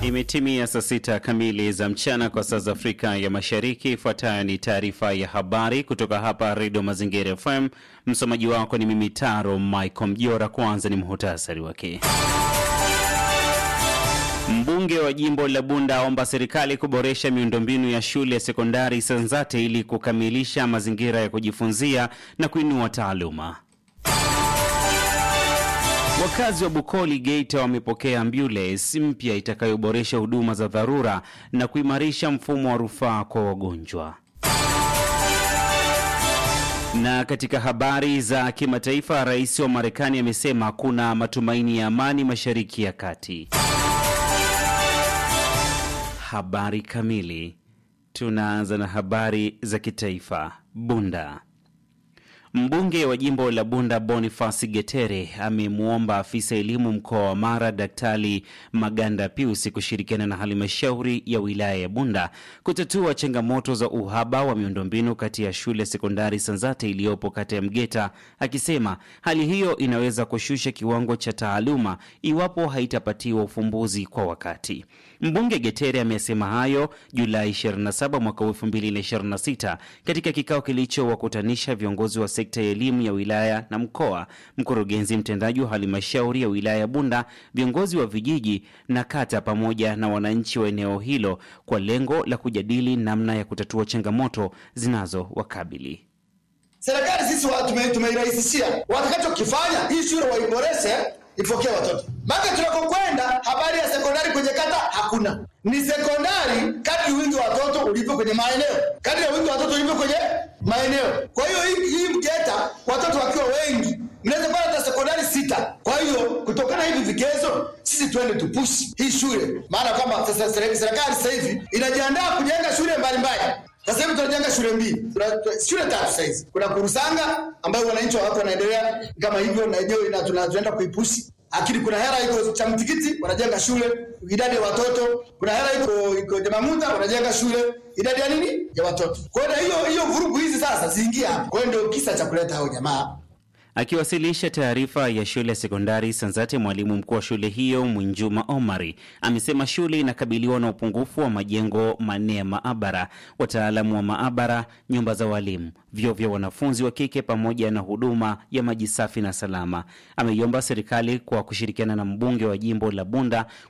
Imetimia saa sita kamili za mchana kwa saa za Afrika ya Mashariki. Ifuatayo ni taarifa ya habari kutoka hapa Redio Mazingira FM. Msomaji wako ni mimi Taro Michael Mjora. Kwanza ni muhutasari wake. Mbunge wa jimbo la Bunda aomba serikali kuboresha miundombinu ya shule ya sekondari Sanzate ili kukamilisha mazingira ya kujifunzia na kuinua taaluma. Wakazi wa Bukoli Geita wamepokea ambulance mpya itakayoboresha huduma za dharura na kuimarisha mfumo wa rufaa kwa wagonjwa. Na katika habari za kimataifa, rais wa Marekani amesema kuna matumaini ya amani Mashariki ya Kati. Habari kamili. Tunaanza na habari za kitaifa. Bunda. Mbunge wa jimbo la Bunda Boniface Getere amemwomba afisa elimu mkoa wa Mara Daktari Maganda Pius kushirikiana na halmashauri ya wilaya ya Bunda kutatua changamoto za uhaba wa miundombinu kati ya shule sekondari Sanzate iliyopo kata ya Mgeta, akisema hali hiyo inaweza kushusha kiwango cha taaluma iwapo haitapatiwa ufumbuzi kwa wakati. Mbunge Getere amesema hayo Julai 27 mwaka 2026 katika kikao kilichowakutanisha viongozi wa sekta ya elimu ya wilaya na mkoa, mkurugenzi mtendaji wa halmashauri ya wilaya ya Bunda, viongozi wa vijiji na kata, pamoja na wananchi wa eneo hilo kwa lengo la kujadili namna ya kutatua changamoto zinazowakabili. Serikali sisi tumeirahisishia, watakachokifanya hii shule waiboreshe ipokee watoto maka tunakokwenda. Habari ya sekondari kwenye kata hakuna, ni sekondari kadri wingi wa watoto ulivyo kwenye maeneo, kadri ya wingi wa watoto ulivyo kwenye maeneo. Kwa hiyo hii hii Mgeta watoto wakiwa wengi mnaweza kuwa hata sekondari sita. Kwa hiyo kutokana hivi vigezo, sisi twende tupushi hii shule, maana kwamba serikali sasa hivi inajiandaa kujenga shule mbalimbali. Sasa hivi tunajenga shule mbili, shule tatu sasa hizi. Kuna Kurusanga ambayo wananchi wa watu wanaendelea kama hivyo, na yenyewe tunaenda kuipushi lakini kuna hela iko cha mtikiti wanajenga shule idadi ya watoto. Kuna hela iko iko Jamamuta wanajenga shule idadi ya nini ya watoto. Kwa hiyo hiyo hiyo vurugu hizi sasa ziingia hapa. Kwa hiyo ndio kisa cha kuleta hao jamaa. Akiwasilisha taarifa ya shule ya sekondari Sanzate, mwalimu mkuu wa shule hiyo Mwinjuma Omari amesema shule inakabiliwa na upungufu wa majengo manne ya maabara, wataalamu wa maabara, nyumba za walimu, vyoo vya wanafunzi wa kike pamoja na huduma ya maji safi na salama. Ameiomba serikali kwa kushirikiana na mbunge wa jimbo la Bunda